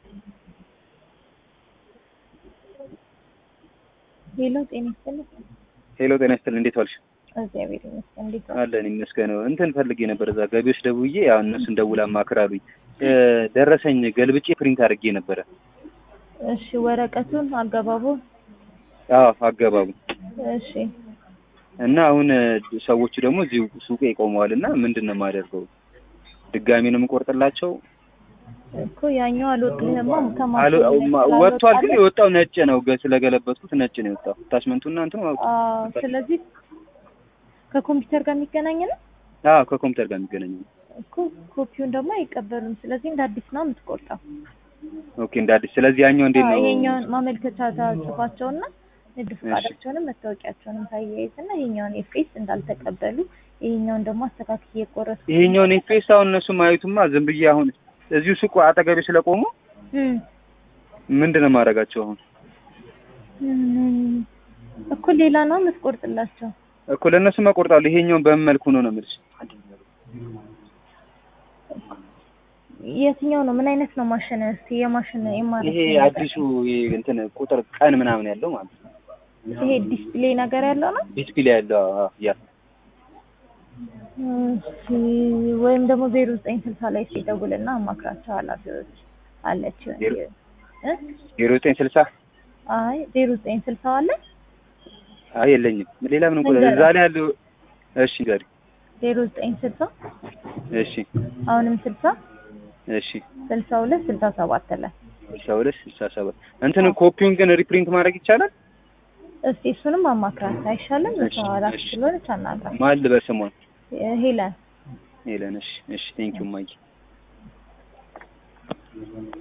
ሄሎ ጤና ይስጥልኝ። ሄሎ ጤና ይስጥልኝ። እንዴት ዋልሽ? እግዚአብሔር ይመስገን። እንዴት ነው? አለን ይመስገን። እንትን ፈልጌ ነበር እዛ ገቢዎች ደውዬ ያው እነሱን ደውላ አማክር አሉኝ። ደረሰኝ ገልብጬ ፕሪንት አድርጌ ነበረ። እሺ ወረቀቱን አገባቡን አዎ አገባቡ እሺ እና አሁን ሰዎቹ ደግሞ እዚሁ ሱቄ ቆመዋል እና ምንድን ነው የማደርገው? ድጋሚ ነው የምቆርጥላቸው? እኮ ያኛው አልወጣልህማ አሎ- ከማሽን ማ- ወጥቷል፣ ግን የወጣው ነጭ ነው። ገ- ስለገለበጥኩት ነጭ ነው የወጣው። ታችመንቱና እንትኑ አውጥ አዎ፣ ስለዚህ ከኮምፒውተር ጋር የሚገናኝ ነው አዎ ከኮምፒውተር ጋር የሚገናኝ ነው። እኮ ኮፒውን ደግሞ አይቀበሉም። ስለዚህ እንደ አዲስ ነው የምትቆርጠው። ኦኬ እንደ አዲስ። ስለዚህ ያኛው እንዴት አዎ፣ ነው? ይሄኛውን ማመልከቻ ታጽፋቸውና ንድፍ ፈቃዳቸውንም መታወቂያቸውንም ታያይዝና ይሄኛውን ኤፍኤስ እንዳልተቀበሉ ይሄኛውን ደግሞ አስተካክዬ የቆረጥኩ ይሄኛውን ኤፍኤስ አሁን እነሱ ማየቱማ ዝም ብዬ አሁን እዚሁ ሱቁ አጠገቤ ስለቆሙ እም ምንድን ነው የማደርጋቸው አሁን? እም፣ እኮ ሌላ ነው የምትቆርጥላቸው። እኮ ለእነሱ እቆርጣለሁ። ይሄኛውን በምን መልኩ ነው ነው የምልሽ? የትኛው ነው? ምን አይነት ነው ማሽን? እስቲ የማሽን የማለት ይሄ አዲሱ ይሄ እንትን ቁጥር ቀን ምናምን ያለው ማለት ነው። ይሄ ዲስፕሌይ ነገር ያለው ነው። ዲስፕሌይ ያለው አዎ፣ አዎ፣ ያ እሺ ወይም ደግሞ ዜሮ ዘጠኝ ስልሳ ላይ ሲደውልና አማክራቸው ኃላፊዎች አለች ዜሮ- እ ዜሮ ዘጠኝ ስልሳ አይ ዜሮ ዘጠኝ ስልሳ አለ አይ የለኝም። ሌላ ምንም ቁጥር ንገረኝ። እዛ ላይ ያለው እሺ ጋር ዜሮ ዘጠኝ ስልሳ እሺ አሁንም ስልሳ እሺ ስልሳ ሁለት ስልሳ ሰባት ላይ ስልሳ ሁለት ስልሳ ሰባት እንትን ኮፒውን ግን ሪፕሪንት ማድረግ ይቻላል? እስቲ እሱንም አማክራት አይሻልም? እሺ፣ እሷ ኃላፊ እሺ። ስለሆነች አናግራት። ማን ልበል ስሟን? ሄለን ሄለን። እሺ፣ እሺ። ቴንኪው ማይ